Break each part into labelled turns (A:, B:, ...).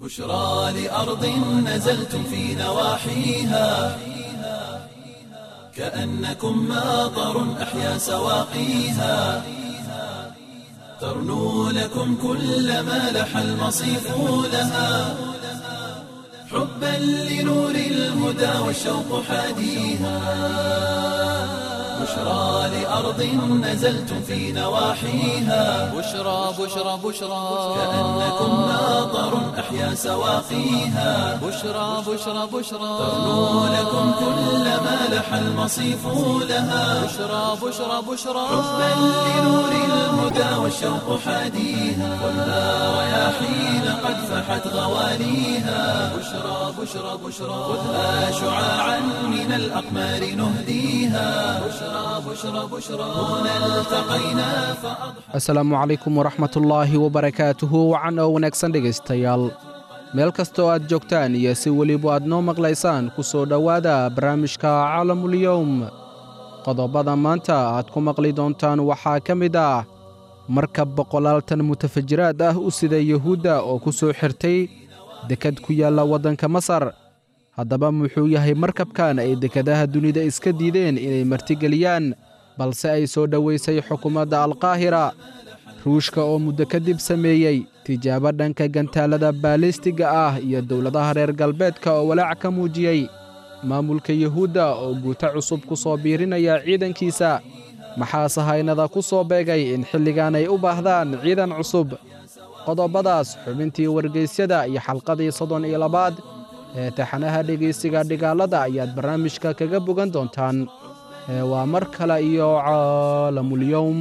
A: بشرى لأرض نزلتم في نواحيها كأنكم ماطر أحيا سواقيها ترنو لكم كل ما لح المصيف لها حبا لنور الهدى والشوق حاديها بشرى لأرض نزلتم في نواحيها
B: بشرى بشرى بشرى
A: كأنكم ماطر أحيا سواقيها
B: بشرى بشرى بشرى
A: ترنو لكم كل ما لح المصيف لها
B: بشرى بشرى بشرى
A: حبا لنور الهدى والشوق حاديها والنار رياحين قد فحت غواليها بشرى بشرى بشرى خذها شعاعا من الأقمار نهديها بشرى بشرى بشرى هنا التقينا فأضحى
C: asalaamu calaykum waraxmatullaahi wabarakaatuhu wacan oo wanaagsan dhegaystayaal meel kastoo aad joogtaan iyo si weliba aad noo maqlaysaan ku soo dhowaada barnaamijka caalamulyowm qodobada maanta aad ku maqli doontaan waxaa ka mid ah markab boqolaaltan mutafajiraad ah u sida yuhuudda oo ku soo xirtay dekad ku yaalla waddanka masar haddaba muxuu yahay markabkan ay dekadaha dunida iska diideen inay martigeliyaan balse ay soo dhowaysay xukuumadda alkaahira ruushka oo muddo kadib sameeyey tijaabo dhanka gantaalada baalistiga ah iyo dowladaha reer galbeedka oo walaac ka muujiyey maamulka yuhuudda oo guuto cusub ku soo biirinaya ciidankiisa maxaa sahaynada ku soo beegay in xilligan ay u baahdaan ciidan cusub qodobadaas xubintii wargeysyada iyo xalqadii soddon iyo labaad ee taxanaha dhegaysiga dhigaalada ayaad barnaamijka kaga bogan doontaan ee waa mar kale iyo caalamulyowm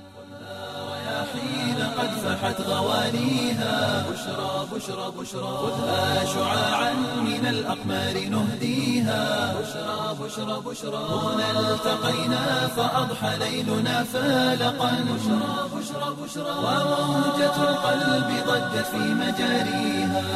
A: حين قد فحت غواليها بشرى بشرى بشرى خذها شعاعا من الأقمار نهديها بشرى بشرى بشرى هنا التقينا فأضحى ليلنا فالقا بشرى بشرى بشرى وموجة القلب ضجت في مجاريها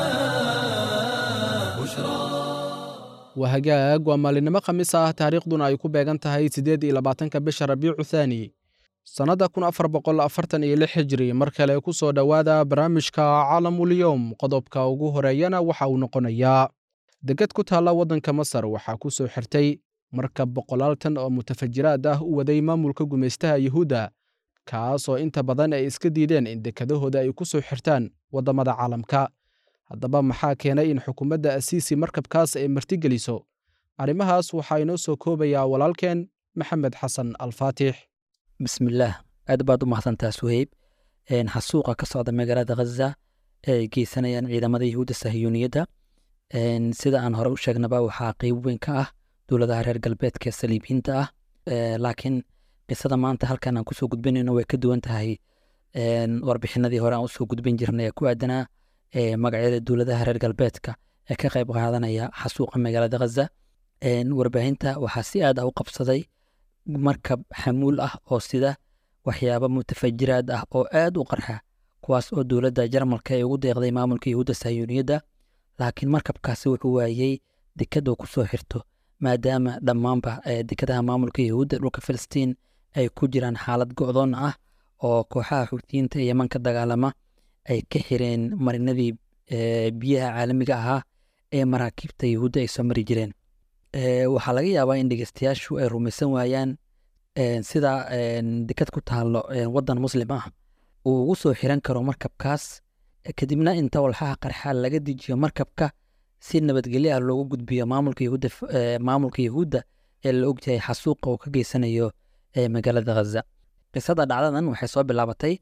A: بشرى
C: waa hagaag waa maalinimo khamiis ah taariikhduna ay ku beegan tahay siddeed iyo labaatanka bisha rabiicu thaani sannadda kun afar boqol afartan iyo lix hijri mar kale ku soo dhowaada barnaamijka caalamulyowm qodobka ugu horeeyana waxa uu noqonayaa degad ku taalla waddanka masar waxaa ku soo xirtay markab boqolaal tan oo mutafajiraad ah u waday maamulka gumaystaha yuhuudda kaasoo inta badan ay iska diideen in dekadahooda ay ku soo xirtaan waddamada caalamka haddaba maxaa keenay in xukuumadda asiisi markabkaas ay martigeliso arrimahaas waxaa inoo soo koobayaa walaalkeen maxamed xasan alfaatix
D: bismillaah aad baad u mahadsantaa suheyb xasuuqa ka socda magaalada khaza ee ay geysanayaan ciidamada yahuudda sahiyuuniyadda sida aan hore u sheegnaba waxaa qeyb weyn ka ah dowladaha reer galbeedka ee saliibiyiinta ah laakiin qisada maanta halkan aan kusoo gudbinayno way ka duwan tahay warbixinadii hore aan usoo gudbin jirnay ee ku aadanaa magacyada dowladaha reer galbeedka ee ka qayb qaadanaya xasuuqa magaalada khaza warbaahinta waxaa si aad ah u qabsaday markab xamuul ah oo sida waxyaabo mutafajiraad ah oo aad u qarxa kuwaas oo dowladda jarmalka ay ugu deeqday maamulka yahuudda sayuuniyadda laakiin markabkaasi wuxuu waayey dekadoo ku soo xirto maadaama dhammaanba dekadaha maamulka yahuudda dhulka filistiin ay ku jiraan xaalad go'doon ah oo kooxaha xuutiyiinta ee yeman ka dagaalama ay ka xireen marinadii biyaha caalamiga ahaa ee maraakiibta yahuudda ay soo mari jireen waxaa laga yaabaa in dhegeystayaashu ay rumaysan waayaan sida dekad ku taallo waddan muslim ah uu ugu soo xiran karo markabkaas kadibna inta walxaha qarxa laga dejiyo markabka si nabadgelyo ah loogu gudbiyo maamulka yahuudda maamulka yahuudda ee la ogyahay xasuuqa uu ka geysanayo magaalada khaza qisada dhacdadan waxay soo bilaabatay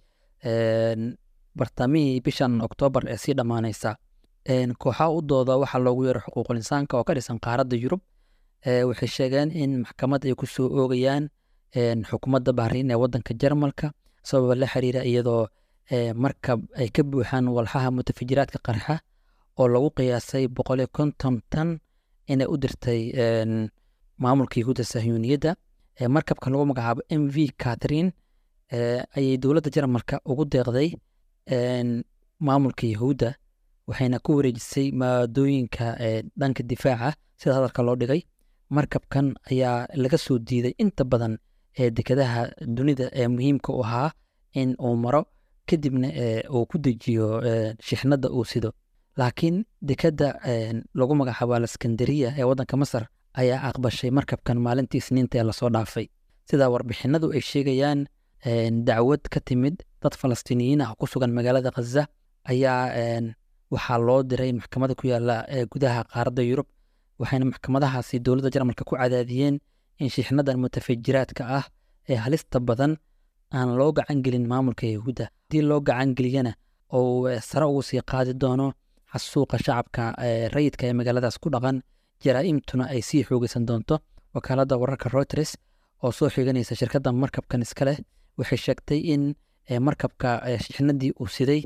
D: bartamihii bishan oktoobar ee sii dhammaanaysa kooxaha u dooda waxaa loogu yeero xuquuqul insaanka oo ka dhisan qaaradda yurub waxay sheegeen in maxkamad ay ku soo oogayaan xukuumadda bahriin ee waddanka jarmalka sababa la xiriira iyadoo markab ay ka buuxaan walxaha mutafajiraadka qarxa oo lagu qiyaasay boqol iyo konton tan inay u dirtay maamulka yahuudda sahyuuniyadda markabka lagu magacaabo m v catherine ayay dowladda jarmalka ugu deeqday maamulka yahuudda waxayna ku wareejisay maadooyinka dhanka difaaca sida hadalka loo dhigay markabkan ayaa laga soo diiday inta badan ee dekadaha dunida ee muhiimka u ahaa in uu maro kadibna uu ku dejiyo shixnadda uu sido laakiin dekadda lagu magacaabo alaskandariya ee waddanka masar ayaa aqbashay markabkan maalintii isniinta ee lasoo dhaafay sida warbixinadu ay sheegayaan dacwad ka timid dad falastiiniyiin ah ku sugan magaalada khaza ayaa waxaa loo diray maxkamada ku yaala gudaha qaaradda yurub waxayna maxkamadahaasi dowladda jarmalka ku cadaadiyeen in shiixnadan mutafajiraadka ah ee halista badan aan loo gacan gelin maamulka yahuudda haddii loo gacan geliyana oo sare ugu sii qaadi doono xasuuqa shacabka rayidka ee magaaladaas ku dhaqan jaraa'imtuna ay sii xoogeysan doonto wakaaladda wararka reuters oo soo xiganaysa shirkadda markabkan iska leh waxay sheegtay in markabka shiixnadii uu siday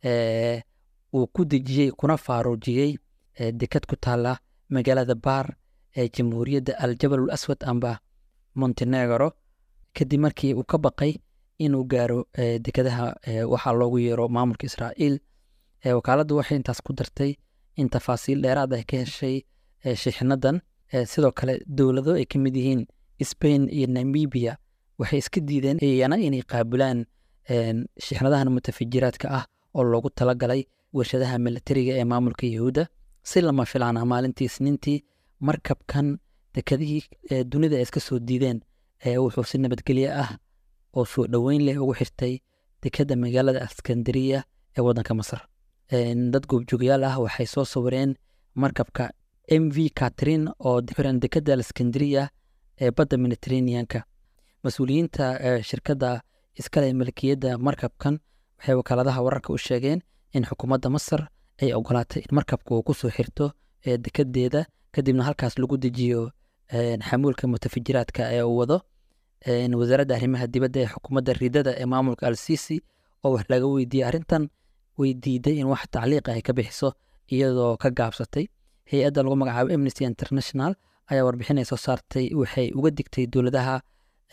D: uu ku dejiyey kuna faaruujiyey dekad ku taala magaalada baar ee jamhuuriyadda aljabal ul aswad amba montenegro kadib markii uu ka baqay inuu gaaro dekadaha waxaa loogu yeero maamulka israa'iil wakaaladdu waxay intaas ku dartay in tafaasiil dheeraad ay ka heshay shiixnadan sidoo kale dowlado ay ka mid yihiin spain iyo namibia waxay iska diideen iyana inay qaabilaan shiixnadahan mutafajiraadka ah oo loogu talagalay warshadaha milatariga ee maamulka yahuudda si lama filaana maalintii isniintii markabkan dekadihii dunida ay iska soo diideen wuxuu si nabadgelye ah oo soo dhoweyn leh ugu xirtay dekadda magaalada askandariya ee waddanka masar dad goobjoogayaal ah waxay soo sawireen markabka m v catrin oo xiran dekadda askandariya ee badda mediterraneanka mas-uuliyiinta shirkadda iskale malkiyadda markabkan waxay wakaaladaha wararka u sheegeen in xukuumadda masar ay ogolaatay in markabka uu kusoo xirto dekadeeda kadibna halkaas lagu dejiyo xamuulka mutafajiraadka ee uu wado wasaaradda arrimaha dibadda ee xukuumadda ridada ee maamulka al sisi oo wax laga weydiiyey arrintan way diiday in wax tacliiqa ay ka bixiso iyadoo ka gaabsatay hay-adda lagu magacaabo amnesty international ayaa warbixinay soo saartay waxay uga digtay dowladaha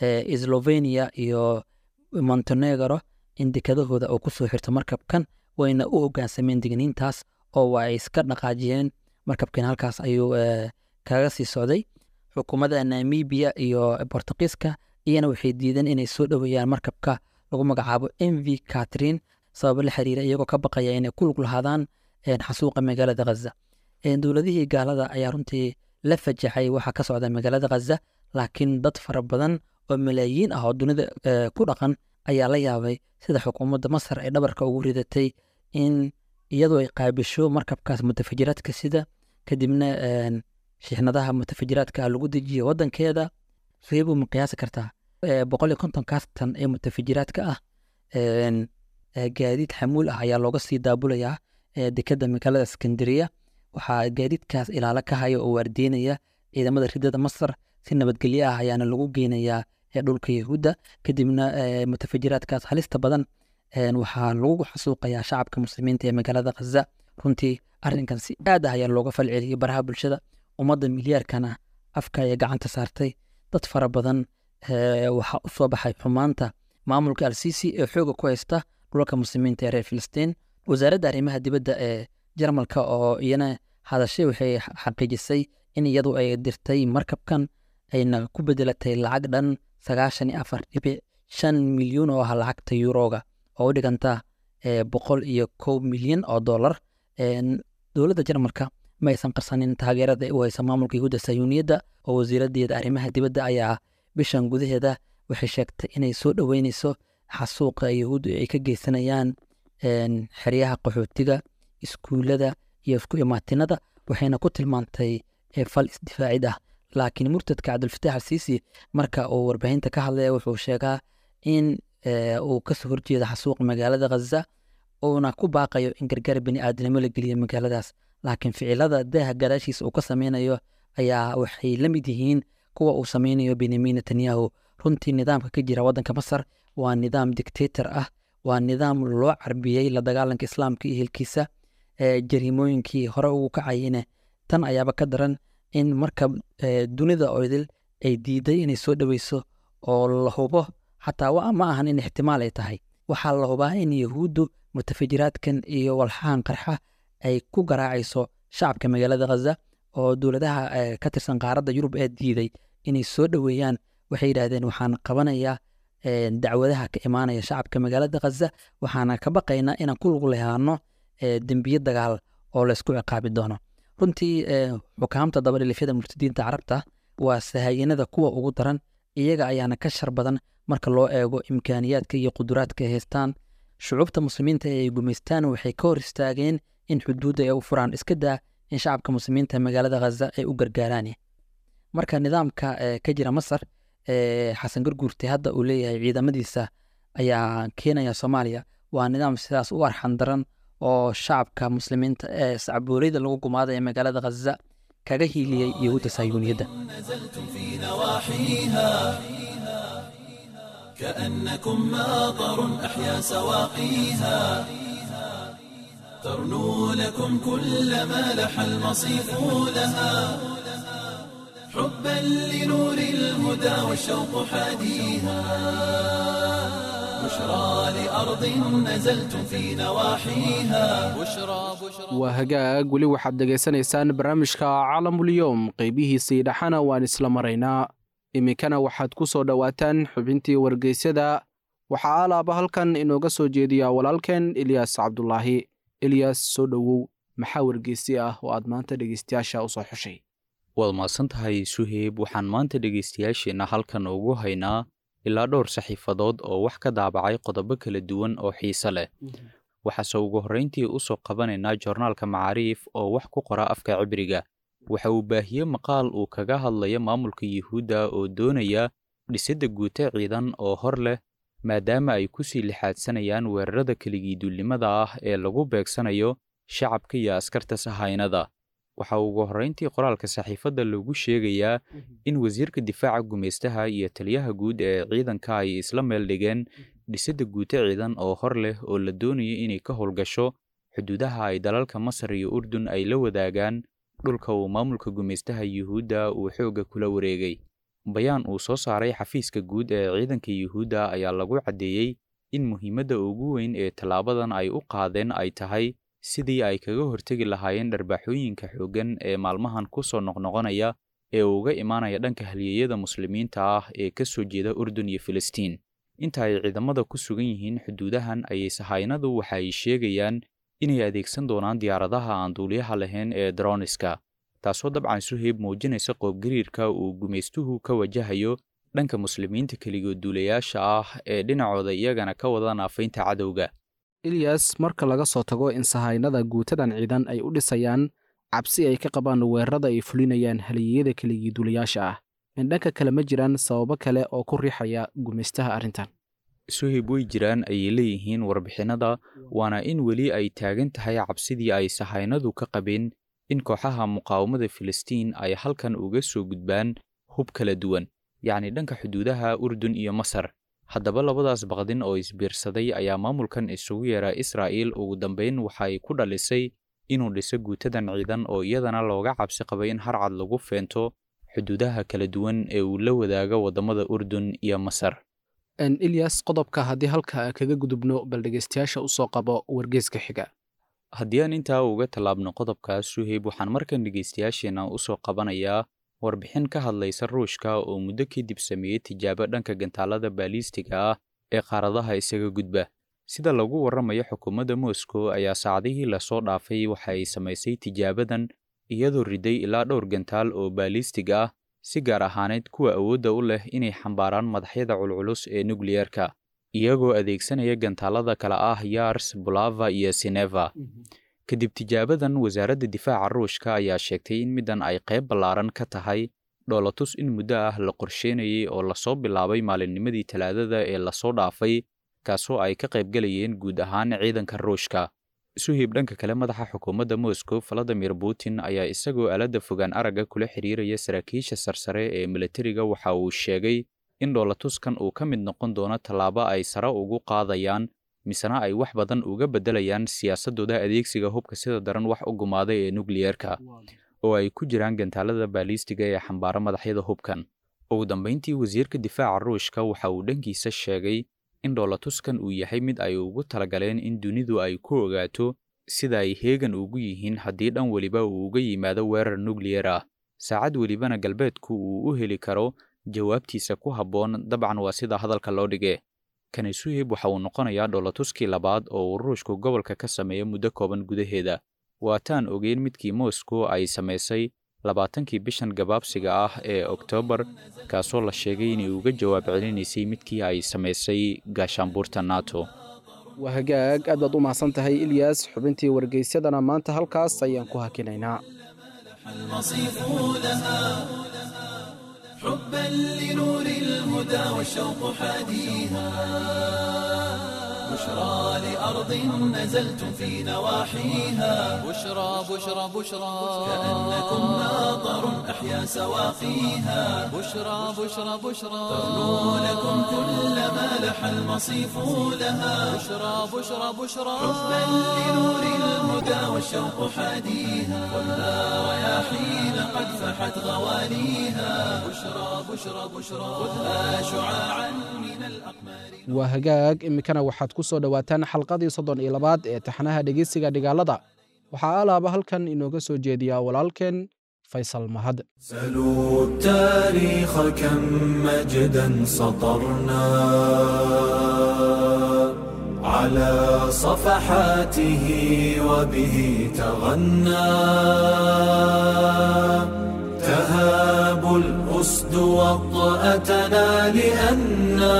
D: slovenia iyo montenegro in dekadahooda uu kusoo xirto markabkan wayna u hogaansameen digniintaas oo waa ay iska dhaqaajiyeen markabkan halkaas ayuu kaga sii socday xukuumadda namibia iyo bortuqiiska iyana waxay diideen inay soo dhoweeyaan markabka lagu magacaabo m v catrin sababo la xiriira iyagoo ka baqaya inay ku lug lahaadaan xasuuqa magaalada khaza dowladihii gaalada ayaa runtii la fajaxay waxa ka socda magaalada khaza laakiin dad fara badan oo malaayiin ah oo dunida ku dhaqan ayaa la yaabay sida xukuumadda masar ay dhabarka ugu ridatay in iyadoo ay qaabisho markabkaas mutafajiraadka sida kadibna shiixnadaha mutafajiraadka lagu dejiyo wadankeeda seebuu ma qiyaasi kartaa boqol iyo konton kaastan ee mutafajiraadka ah gaadiid xamuul ah ayaa looga sii daabulayaa dekadda magaalada iskandariya waxaa gaadiidkaas ilaalo ka haya oo waardiinaya ciidamada ridada masar si nabadgelyo ah ayaana lagu geynayaa dhulka yahuudda kadibna mutafajiraadkaas halista badan waxaa lagu xasuuqayaa shacabka muslimiinta ee magaalada khaza runtii arrinkan si aad ah ayaa looga falceliyey baraha bulshada ummadda milyaarkana afka ayay gacanta saartay dad fara badan waxaa u soo baxay xumaanta maamulka al sisi ee xooga ku haysta dhulka muslimiinta ee reer filistiin wasaaradda arrimaha dibadda ee jarmalka oo iyana hadashay waxay xaqiijisay in iyadu ay dirtay markabkan ayna ku bedelatay lacag dhan sagaashan iyo afar dhibic shan milyuun oo ah lacagta yuroga oo u dhiganta boqol iyo kow milyan oo dollar dowladda jarmalka ma aysan qarsanin taageerada u haysa maamulka yahuudda sayuuniyadda oo wasiiradeeda arrimaha dibadda ayaa bishan gudaheeda waxay sheegtay inay soo dhoweyneyso xasuuqa yahuuddu ay ka geysanayaan xeryaha qaxootiga iskuullada iyo isku imaatinada waxayna ku tilmaantay fal isdifaacid ah laakiin murtadka cabdulfataax alsiisi marka uu warbaahinta ka hadlaya wuxuu sheegaa in uu kasoo horjeeda xasuuq magaalada khaza uuna ku baaqayo in gargaar bini aadnimo la geliyo magaaladaas laakiin ficilada daaha gadaashiisa uu ka sameynayo ayaa waxay la mid yihiin kuwa uu sameynayo benyamin netanyahu runtii nidaamka ka jira waddanka masar waa nidaam dictator ah waa nidaam loo carbiyey la dagaalanka islaamka iyo hilkiisa jariimooyinkii hore ugu kacayene tan ayaaba ka daran in marka dunida oydil ay diiday inay soo dhoweyso oo la hubo xataa ma ahan in ixtimaal ay tahay waxaa la hubaa in yahuuddu mutafajiraadkan iyo walxahan qarxa ay ku garaacayso shacabka magaalada khaza oo dowladaha ka tirsan qaaradda yurub ee diiday inay soo dhoweeyaan waxay yidhaahdeen waxaan qabanayaa dacwadaha ka imaanaya shacabka magaalada khaza waxaana ka baqaynaa inaan ku lug lehaano dembiye dagaal oo laysku ciqaabi doono runtii xukaamta dabadhilifyada murtadiinta carabta waa sahayanada kuwa ugu daran iyaga ayaana ka shar badan marka loo eego imkaaniyaadka iyo quduraadka ay haystaan shucuubta muslimiinta ee ay gumaystaan waxay ka hor istaageen in xuduudda ay u furaan iska daa in shacabka muslimiinta magaalada khaza ay u gargaaraan marka nidaamka ka jira masar xasan garguurte hadda uu leeyahay ciidamadiisa ayaa keenaya soomaaliya waa nidaam sidaas u arxan daran oo shacabka muslimiinta ee sacbooleyda lagu gumaada ee magaalada khaza kaga hiiliyey yahuudda sahyuuniyadda
A: كأنكم ماطر أحيا سواقيها ترنو لكم كل ما لح المصيف لها حبا لنور الهدى والشوق حاديها بشرى لأرض نزلتم في نواحيها
B: بشرى بشرى
C: waa hagaag weli waxaad dhegaysanaysaan barnaamijka caalamulyoom qeybihiisii dhexana waan isla maraynaa iminkana waxaad ku soo dhowaataan xubintii wargeysyada waxaa alaaba halkan inooga soo jeediya walaalkeen ilyaas cabdulaahi ilyaas soo dhowow maxaa wargeysi ah oo aad maanta dhegeystayaasha u soo xushay
E: waad mahadsan tahay suheyb waxaan maanta dhegaystayaasheenna halkan ugu haynaa ilaa dhowr saxiifadood oo wax ka daabacay qodobo kala duwan oo xiise leh waxaase ugu horrayntii u soo qabanaynaa joornaalka macaariif oo wax ku qora afka cibriga waxa uu baahiyey maqaal uu kaga hadlaya maamulka yuhuudda oo doonaya dhisidda guute ciidan oo hor leh maadaama ay ku sii lixaadsanayaan weerarada keligiiduulnimada ah ee lagu beegsanayo shacabka iyo askarta sahaynada waxa ugu horrayntii qoraalka saxiifadda lagu sheegayaa in wasiirka difaaca gumaystaha iyo taliyaha guud ee ciidanka ay isla meel dhigeen dhisidda guute ciidan oo hor leh oo la doonayo inay ka howlgasho xuduudaha ay dalalka masar iyo urdun ay la wadaagaan dhulka uu maamulka gumaystaha yuhuudda uu xoogga kula wareegay bayaan uu soo saaray xafiiska guud ee ciidanka yuhuudda ayaa lagu caddeeyey in muhiimadda ugu weyn ee tallaabadan ay u qaadeen ay tahay sidii ay kaga hortegi lahaayeen dharbaaxooyinka xooggan ee maalmahan ku soo noqnoqonaya ee uga imaanaya dhanka halyeeyada muslimiinta ah ee ka soo jeeda urdun iyo filistiin inta ay ciidamada ku sugan yihiin xuduudahan ayay sahaynadu waxa ay sheegayaan inay adeegsan doonaan diyaaradaha aan duuliyaha lahayn ee droniska taasoo dabcan suheyb muujinaysa qoobgariirka uu gumaystuhu ka wajahayo dhanka muslimiinta keligood duulayaasha ah ee dhinacooda iyagana ka wada naafaynta cadowga
C: ilyas marka laga soo tago in sahaynada guutadan ciidan ay u dhisayaan cabsi ay ka qabaan weerarada ay fulinayaan haliyeyada keligii duulayaasha ah in dhanka kale ma jiraan sababo kale oo ku riixaya gumaystaha arrintan
E: suhib way jiraan ayay leeyihiin warbixinnada waana in weli ay taagan tahay cabsidii ay sahaynadu ka qabeen in kooxaha muqaawamada filistiin ay halkan uga soo gudbaan hub kala duwan yacni dhanka xuduudaha urdun iyo masar haddaba labadaas baqdin oo isbiirsaday ayaa maamulkan isugu yeera israa'iil ugu dambayn waxa ay ku dhalisay inuu dhiso guutadan ciidan oo iyadana looga cabsi qabay in harcad lagu feento xuduudaha kala duwan ee uu la wadaago waddamada urdun iyo masar
C: ilyas qodobka haddii halka kaga gudubno bal dhegeystayaasha u soo qabo wargeeska xiga
E: haddii aan intaa uga tallaabno qodobkaas suheyb waxaan markan dhegaystayaasheenna u soo qabanayaa warbixin ka hadlaysa ruushka oo muddo kadib sameeyey tijaabo dhanka gantaalada baaliistiga ah ee qaaradaha isaga gudba sida lagu warramayo xukuumadda moscow ayaa saacadihii lasoo dhaafay waxa ay samaysay tijaabadan iyadoo riday ilaa dhowr gantaal oo baaliistig ah si gaar ahaaneed kuwa awoodda u leh inay xambaaraan madaxyada culculus ee nukliyerka iyagoo adeegsanaya gantaalada kale ah yars bulava iyo sineva kadib tijaabadan wasaaradda difaaca ruushka ayaa sheegtay in middan ay qayb ballaaran ka tahay dhoolatus in muddo ah la qorsheynayay oo lasoo bilaabay maalinnimadii talaadada ee lasoo dhaafay kaasoo ay ka qaybgalayeen guud ahaan ciidanka ruushka suhib dhanka kale madaxa xukuumadda moscow valadimir putin ayaa isagoo aaladda fogaan aragga kula xiriiraya saraakiisha sarsare ee milatariga waxa uu sheegay in dhoolatuskan uu ka mid noqon doono tallaabo ay sare ugu qaadayaan misena ay wax badan uga beddelayaan siyaasaddooda adeegsiga hubka sida daran wax u gumaaday ee nukliyerka oo ay ku jiraan gantaalada baaliistiga ee xambaara madaxyada hubkan ugu dambayntii wasiirka difaaca ruushka waxa uu dhankiisa sheegay in dhoolatuskan uu yahay mid ay ugu talagaleen in dunidu ay ku ogaato sida ay heegan ugu yihiin haddii dhan weliba uu uga yimaado weerar nukliyar ah saacad welibana galbeedku uu u heli karo jawaabtiisa ku habboon dabcan waa sida hadalka loo dhige kani suhib waxa uu noqonayaa dhoolatuskii labaad oo uu ruushku gobolka ka sameeyo muddo kooban gudaheeda waataan ogeyn midkii moscow ay samaysay labaatankii bishan gabaabsiga ah ee oktoobar kaasoo la sheegay inay uga jawaab celinaysay midkii ay samaysay gaashaanbuurta nato
C: waa hagaag aad baad u mahadsan tahay ilyas xubintii wargeysyadana maanta halkaas ayaan ku hakinaynaa
A: المصيف لها حبا لنور الهدى والشوق حاديها بشرى لأرض نزلتم في نواحيها
B: بشرى بشرى بشرى
A: كأنكم ناظر أحيا سواقيها
B: بشرى بشرى بشرى
A: تغنو لكم كل ما لح المصيف لها
B: بشرى بشرى بشرى
A: حبا لنور الهدى والشوق حاديها خذها رياحين قد فحت غواليها بشرى بشرى بشرى خذها شعاعا من الأقمار
C: waa hagaag iminkana waxaad ku soo dhowaataan xalqadii soddon iyo labaad ee taxnaha dhegeysiga dhigaalada waxaa alaaba halkan inooga soo jeediyaa walaalkeen faysal mahad
A: سلوا التاريخ كم مجدا سطرنا على صفحاته وبه تغنى تهاب الأسد وطأتنا لأنا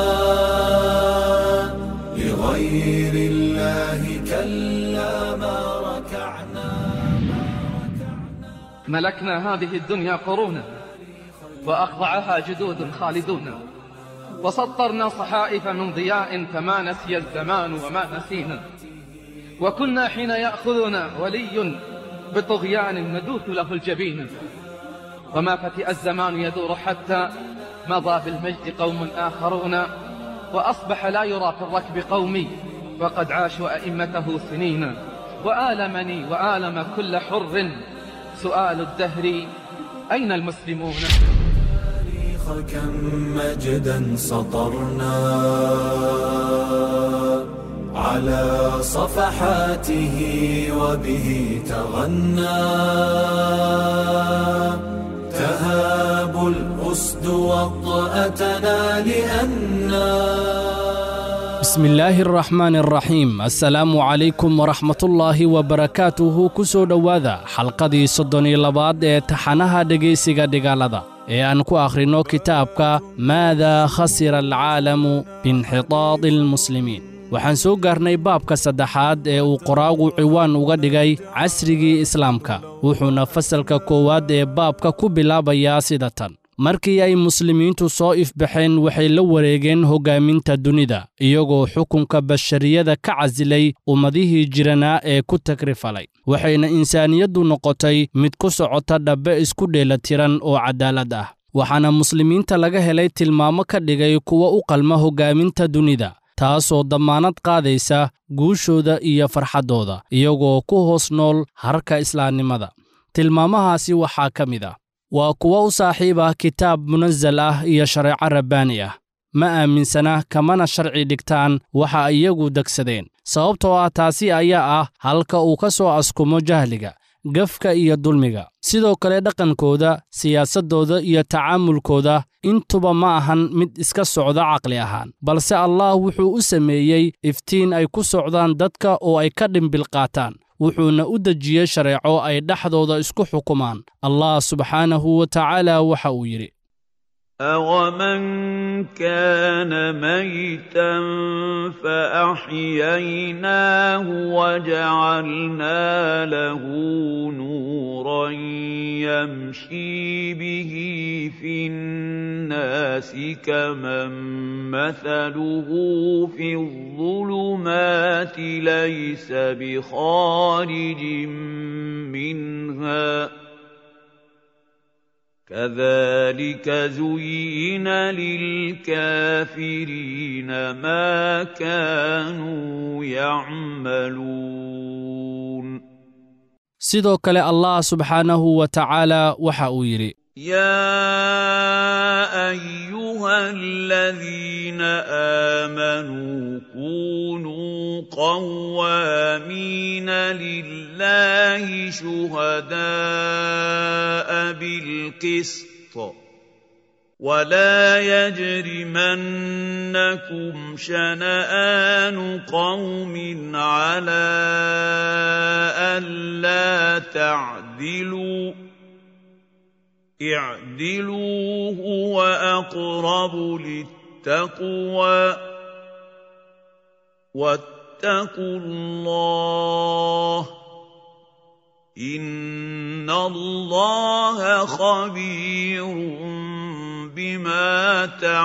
A: لغير الله كلا ما ركعنا
F: ملكنا هذه الدنيا قرونا وأخضعها جدود خالدون وسطرنا صحائف من ضياء فما نسي الزمان وما نسينا وكنا حين يأخذنا ولي بطغيان ندوث له الجبين وما فتئ الزمان يدور حتى مضى بالمجد قوم آخرون وأصبح لا يرى في الركب قومي وقد عاشوا أئمته سنين وآلمني وآلم كل حر سؤال الدهر أين المسلمون
A: التاريخ كم مجدا سطرنا على صفحاته وبه تغنى تهاب الأسد وطأتنا لأنا
G: بسم الله الرحمن الرحيم السلام عليكم ورحمة الله وبركاته كسو دواذا حلقة صدني لباد ee taxanaha dhegaysiga dhigaalada ee aan ku akhrino kitaabka maada khasira alcaalamu biinxitaadi almuslimiin waxaan soo gaarnay baabka saddexaad ee uu qoraagu ciwaan uga dhigay casrigii islaamka wuxuuna fasalka koowaad ee baabka ku bilaabayaa sida tan markii ay muslimiintu soo ifbaxeen waxay la wareegeen hoggaaminta dunida iyagoo xukunka bashariyada ka casilay ummadihii jiranaa ee ku tagrifalay waxayna insaaniyaddu noqotay mid ku socota dhabbe isku dheelatiran oo caddaalad ah waxaana muslimiinta laga helay tilmaamo ka dhigay kuwa u qalma hoggaaminta dunida taasoo dammaanad qaadaysa guushooda iyo farxaddooda iyagoo ku hoos nool harka islaamnimada tilmaamahaasi waxaa ka mid ah waa kuwa u saaxiib ah kitaab munasal ah iyo shareeco rabbaani ah ma aaminsana kamana sharci dhigtaan waxa iyagu degsadeen sababtoo ah taasi ayaa ah halka uu ka soo askumo jahliga gafka iyo dulmiga sidoo kale dhaqankooda siyaasaddooda iyo tacaamulkooda intuba ma ahan mid iska socda caqli ahaan balse allah wuxuu u sameeyey iftiin ay ku socdaan dadka oo ay ka dhimbil qaataan wuxuuna u dejiyey shareeco ay dhexdooda isku xukumaan allah subxaanahu wa tacaala waxa uu yidhi
H: أَوَمَن كَانَ مَيْتًا فَأَحْيَيْنَاهُ وَجَعَلْنَا لَهُ نُورًا يَمْشِي بِهِ فِي النَّاسِ كَمَن مَّثَلُهُ فِي الظُّلُمَاتِ لَيْسَ بِخَارِجٍ مِّنْهَا ۚ كذلك زين للكافرين ما كانوا يعملون
G: sidoo kale allah subxaanahu wa tacaala waxa uu yidhi
H: يا ايها الذين امنوا كونوا قوامين لله شهداء بالقسط ولا يجرمنكم شنآن قوم على ألا تعدلوا اعدلوا هو أقرب للتقوى واتقوا الله إن الله خبير بما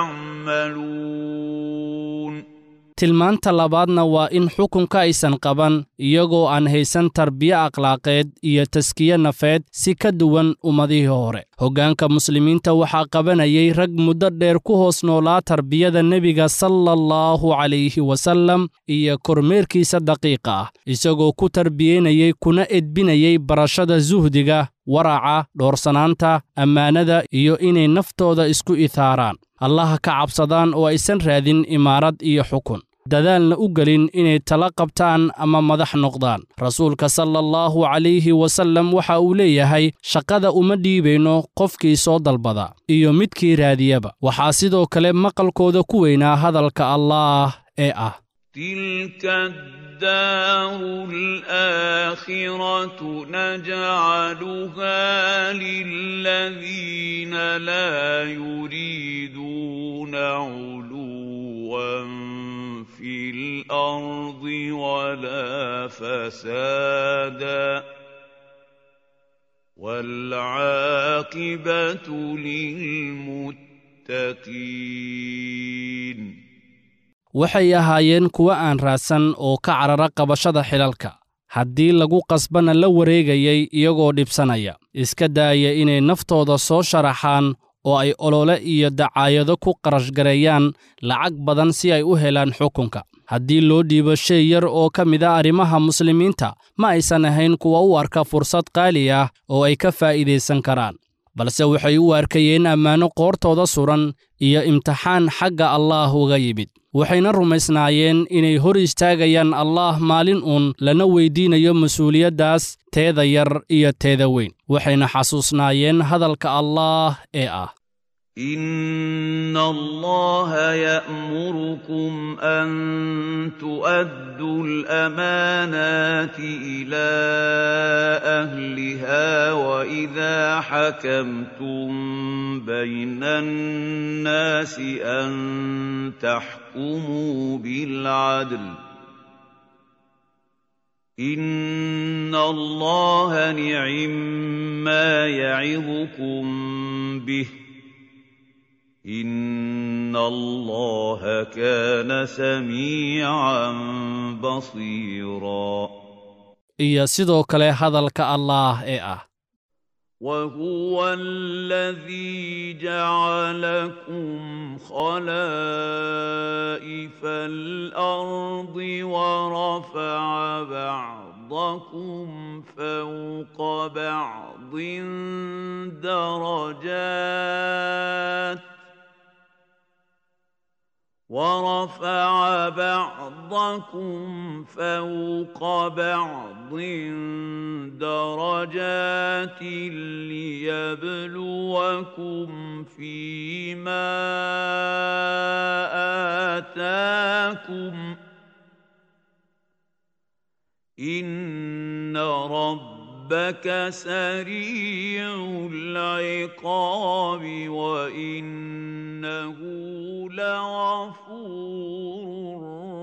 H: تعملون
G: tilmaanta labaadna waa in xukunka aysan qaban iyagoo aan haysan tarbiye akhlaaqeed iyo taskiye nafeed si ka duwan ummadihii hore hoggaanka muslimiinta waxaa qabanayay rag muddo dheer ku hoos noolaa tarbiyada nebiga sala allahu calayhi wasallam iyo kormeerkiisa daqiiqa ah isagoo ku tarbiyeynayay kuna edbinayay barashada suhdiga waraca dhoorsanaanta ammaanada iyo inay naftooda isku ithaaraan allaha ka cabsadaan oo aysan raadin imaarad iyo xukun dadaalna u gelin inay tala qabtaan ama madax noqdaan rasuulka sala allahu calayhi wasallam waxa uu leeyahay shaqada uma dhiibayno qofkii soo dalbada iyo midkii raadiyaba waxaa sidoo kale maqalkooda ku weynaa hadalka allaah ee ah
H: الدار الآخرة نجعلها للذين لا يريدون علوا في الأرض ولا فسادا والعاقبة للمتقين
G: waxay ahaayeen kuwo aan raadsan oo ka carara qabashada xilalka haddii lagu qasbana la wareegayay iyagoo dhibsanaya iska daaya inay naftooda soo sharaxaan oo ay olole iyo dacaayado ku qarashgareeyaan lacag badan si ay u helaan xukunka haddii loo dhiibo shay yar oo ka mid a arrimaha muslimiinta ma aysan ahayn kuwa u arka fursad qaali ah oo ay ka faa'iidaysan karaan balse waxay u arkayeen ammaano qoortooda suran iyo imtixaan xagga allaah uga yimid waxayna rumaysnaayeen inay hor istaagayaan allaah maalin uun lana weyddiinayo mas-uuliyaddaas teeda yar iyo teeda weyn waxayna xasuusnaayeen hadalka allaah ee ah
H: إن الله يأمركم أن تؤدوا الأمانات إلى أهلها وإذا حكمتم بين الناس أن تحكموا بالعدل إن الله نعم ما يعظكم به إن الله كان سميعا بصيرا
G: iyo sidoo kale hadalka allaah ee ah
H: وهو الذي جعلكم خلائف الأرض ورفع بعضكم فوق بعض درجات ورفع بعضكم فوق بعض درجات ليبلوكم فيما آتاكم إن ربك سريع العقاب وإنه لغفور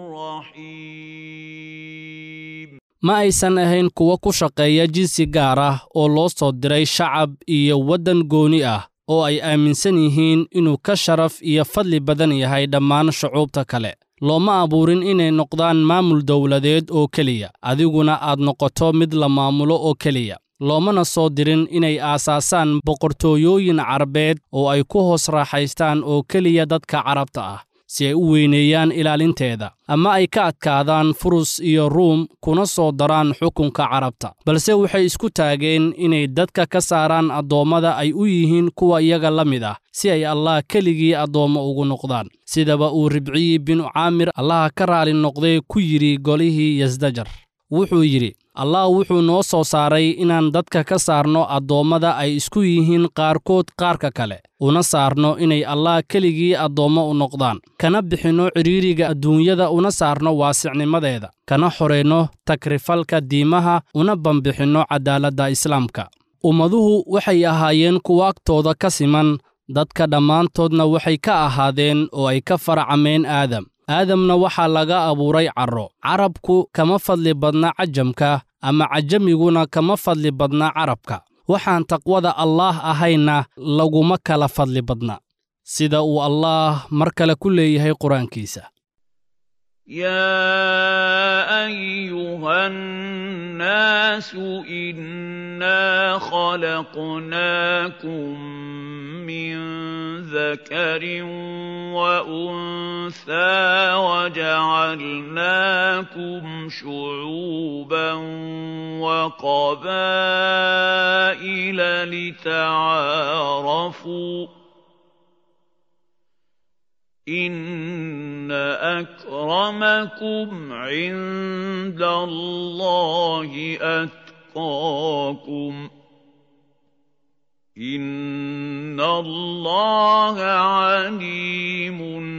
H: رحيم
G: ma aysan ahayn kuwo ku shaqeeya jinsi gaar ah oo loo soo diray shacab iyo waddan gooni ah oo ay aaminsan yihiin inuu ka sharaf iyo fadli badan yahay dhammaan shucuubta kale looma abuurin inay noqdaan maamul dowladeed oo keliya adiguna aad noqoto mid la maamulo oo keliya loomana soo dirin inay aasaasaan boqortooyooyin carabeed oo ay ku hoos raaxaystaan oo keliya dadka carabta ah si ay u weyneeyaan ilaalinteeda ama ay ka adkaadaan furus iyo ruum kuna soo daraan xukunka carabta balse waxay isku taageen inay dadka ka saaraan addoommada ay u yihiin kuwa iyaga la mid ah si ay allah keligii addoommo ugu noqdaan sidaba uu ribciyi binu caamir allaha ka raali noqday ku yidhi golihii yasdajar wuxuu yidhi allah wuxuu noo soo saaray inaan dadka ka saarno addoommada ay isku yihiin qaarkood qaarka kale una saarno inay allah keligii addoommo u noqdaan kana bixinno cidhiiriga adduunyada una saarno waasicnimadeeda kana xorayno takrifalka diimaha una bambixinno caddaaladda islaamka ummaduhu waxay ahaayeen kuwa agtooda ka siman dadka dhammaantoodna waxay ka ahaadeen oo ay ka faracameen aadam aadamna waxaa laga abuuray carro carabku kama fadli badna cajamka ama cajamiguna kama fadli badna carabka waxaan taqwada allaah ahayna laguma kala fadli badna sida uu allaah mar kale ku leeyahay qur-aankiisa
H: يا أيها الناس إنا خلقناكم من ذكر وأنثى وجعلناكم شعوبا وقبائل لتعارفوا إن أكرمكم عند الله أتقاكم إن الله عليم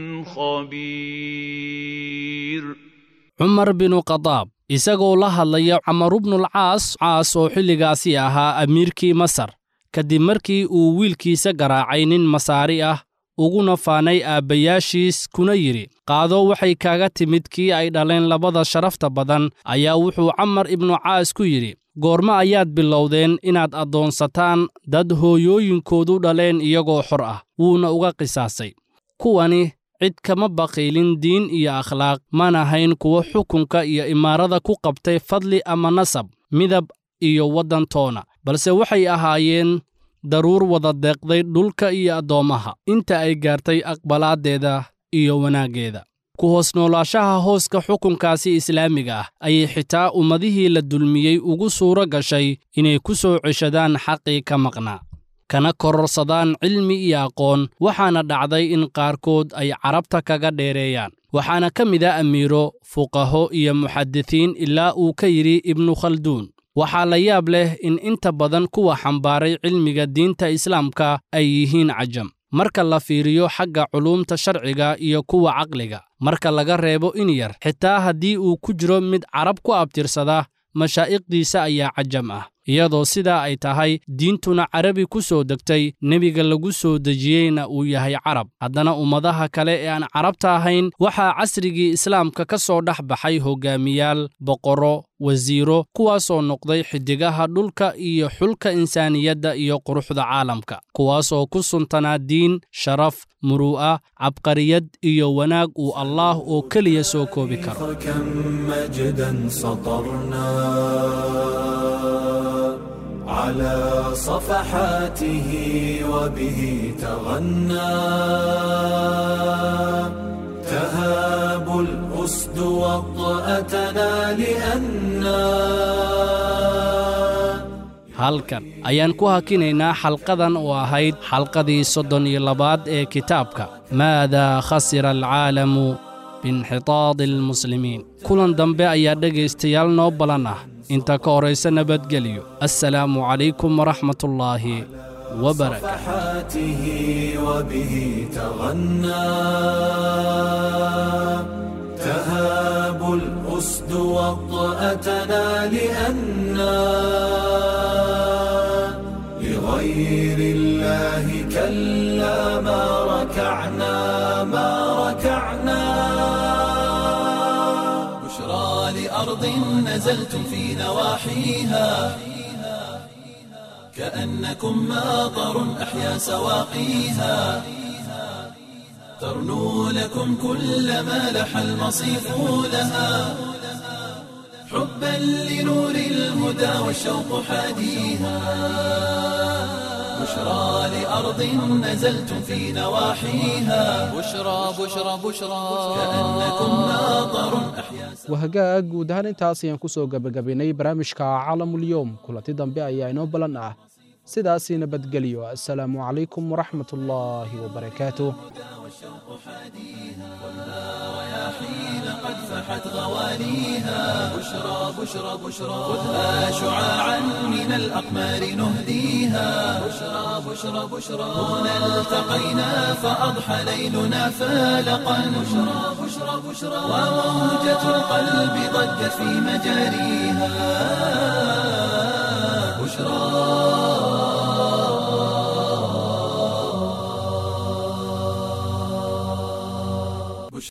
H: خبير
G: cumar binu khadaab isagoo la hadlaya camaru bnulcaas caas oo xilligaasi ahaa amiirkii masar kadib markii uu wiilkiisa garaacay nin masaari ah uguna faanay aabbayaashiis kuna yidhi qaado waxay kaaga timid kii ay dhaleen labada sharafta badan ayaa wuxuu camar ibnu caas ku yidhi goormo ayaad bilowdeen inaad addoonsataan dad hooyooyinkoodu dhaleen iyagoo xor ah wuuna uga qisaasay kuwani cid kama baqiilin diin iyo akhlaaq mana hayn kuwo xukunka iyo imaarada ku qabtay fadli ama nasab midab iyo waddantoona balse waxay ahaayeen daruur wada deeqday dhulka iyo addoommaha inta ay gaartay aqbalaaddeeda iyo wanaaggeeda ku hoos noolaashaha hooska xukunkaasi islaamiga ah ayay xitaa ummadihii la dulmiyey ugu suuro gashay inay ku soo ceshadaan xaqii ka maqnaa kana kororsadaan cilmi iyo aqoon waxaana dhacday in qaarkood ay carabta kaga dheereeyaan waxaana ka mid a amiiro fuqaho iyo muxadisiin ilaa uu ka yidhi ibnu khalduun waxaa la yaab leh in inta badan kuwa xambaaray cilmiga diinta islaamka ay yihiin cajam marka la fiiriyo xagga culuumta sharciga iyo kuwa caqliga marka laga reebo in yar xitaa haddii uu ku jiro mid carab ku abtirsada mashaa'iqdiisa ayaa cajam ah iyadoo sidaa ay tahay diintuna carabi ku soo degtay nebiga lagu soo dejiyeyna uu yahay carab haddana ummadaha kale ee aan carabta ahayn waxaa casrigii islaamka ka soo dhex baxay hogaamiyaal boqorro wasiiro kuwaasoo noqday xiddigaha dhulka iyo xulka insaaniyadda iyo quruxda caalamka kuwaasoo ku suntanaa diin sharaf muruu'a cabqariyad iyo wanaag uu allaah oo keliya soo koobi karo
A: كم مجدا سطرنا على صفحاته وبه تغنى تهاب الأسد وطأتنا لأنا
G: halkan ayaan ku hakinaynaa xalqadan oo ahayd xalqadii soddon iyo labaad ee kitaabka maadaa khasira alcaalamu biinxitaadi almuslimiin kulan dambe ayaa dhegaystayaal noo balan ah inta ka horaysa nabadgelyo assalaamu calaykum waraxmatullaahi wabarakaatu
A: صفحاته وبه تغنى تهاب الأسد وطأتنا لأنا لغير الله كلا ما ركعنا ما ركعنا
B: بشرى لأرض نزلتم في نواحيها كأنكم ماطر أحيا سواقيها ترنو لكم كل ما لح المصيف لها حبا لنور الهدى والشوق حاديها بشرى لأرض نزلتم في نواحيها
F: بشرى بشرى بشرى
B: كأنكم ماطر أحيا
C: wahagaag guud ahaan intaas ayaan ku soo gebagabaynay barnaamijka caalamulyoom kulanti dambe ayaa inoo ballan ah sidaasii nabadgelyo assalaamu calaykum waraxmat ullaahi wabarakaatuh
B: حين قد فحت غواليها بشرى بشرى بشرى خذها شعاعا من الأقمار نهديها بشرى بشرى بشرى هنا التقينا فأضحى ليلنا فالقا بشرى بشرى بشرى وموجة القلب ضجت في مجاريها بشرى